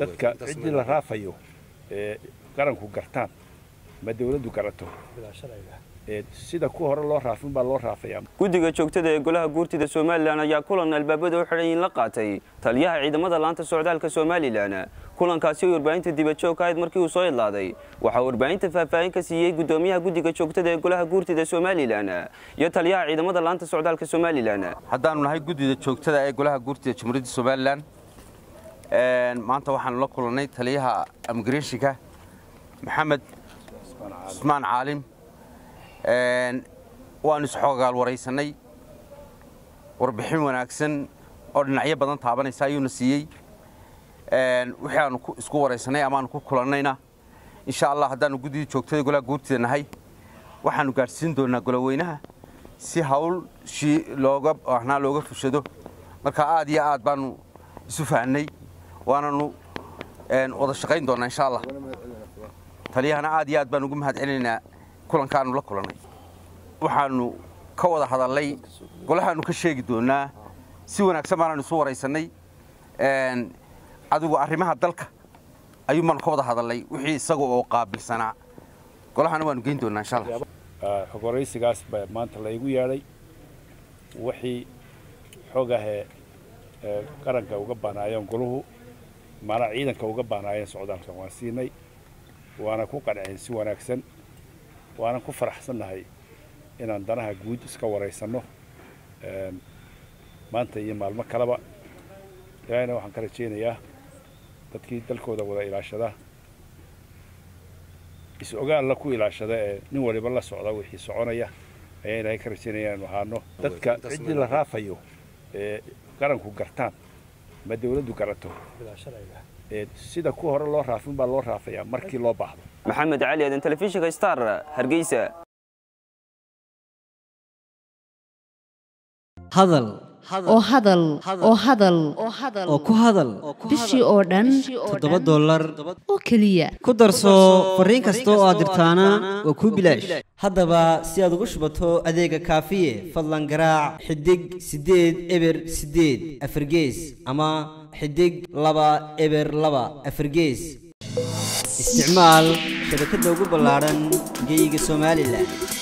dadka ciddii la raafayo ee qaranku gartaan ma dawladdu garato ee sida ku hore loo raafin baa loo raafayaa guddiga joogtada ee golaha guurtida somalilan ayaa kulan albaabada u xidhan la qaatay taliyaha ciidamada laanta socdaalka somalilan kulankaasi oo warbaahinta dibajoog ka ahayd markii uu soo idlaaday waxaa warbaahinta faahfaahin ka siiyey guddoomiyaha guddiga joogtada ee golaha guurtida somalilan iyo taliyaha ciidamada laanta socdaalka somalilan haddaanu nahay guddida joogtada ee golaha guurtida jamhuuriyadda somalilan maanta waxaanu la kulannay taliyaha imigreshinka maxamed cusmaan caalim waanu isxoogaal waraysanay warbixin wanaagsan oo dhinacyo badan taabanaysa ayuuna siiyey wixii aanu isku waraysanay amaanu ku kulannayna insha allah haddaanu guddidii joogtada golaha guurtida nahay waxaanu gaadhsiin doonaa goloweynaha si hawl shii looga baahnaa looga fushado marka aad iyo aad baanu isu fahnay waananu wada shaqayn doonaa insha allah taliyahana aad iyo aad baan ugu mahad celinaynaa kulankaanu la kulannay waxaanu ka wada hadalnay golahaanu ka sheegi doonaa si wanaagsan baanaanu isu waraysanay adigu arrimaha dalka ayuun baanu ka wada hadalnay wixii isaga oo qaabilsanaa golahana waanu geyn doonaa insha allah xog waraysigaas baa maanta laygu yeedhay wixii xog ahee qaranka uga baanaayeen goluhu maanaa ciidanka uga baanaayeen socdaalka waan siinay waana ku qanceen si wanaagsan waanan ku faraxsannahay inaan danaha guud iska waraysanno maanta iyo maalmo kaleba ilaahayna waxaan ka rajaynayaa dadkii dalkooda wada ilaashada is-ogaalla ku ilaashada ee nin waliba la socda wixii soconaya ayaa ilaahay ka rajaynaya inaanu ahaano dadka ciddii la raafayo ee qaranku gartaan ma dawladdu garato ee sida ku hore loo raafin baa loo raafayaa markii loo baahdo maxamed cali aadan telefishinka star hargeysa hadal oo hadal oo hadal oo ku hadal bishii oo dhan toddoba dollar oo keliya ku darso fariin kasta oo aad dirtaana waa kuu bilaash haddaba si aad ugu shubato adeega kaafiye fadlan garaac xidig siddeed eber siddeed afargees ama xidig laba eber laba afargees isticmaal shabakadda ugu ballaadhan geeyiga somalilan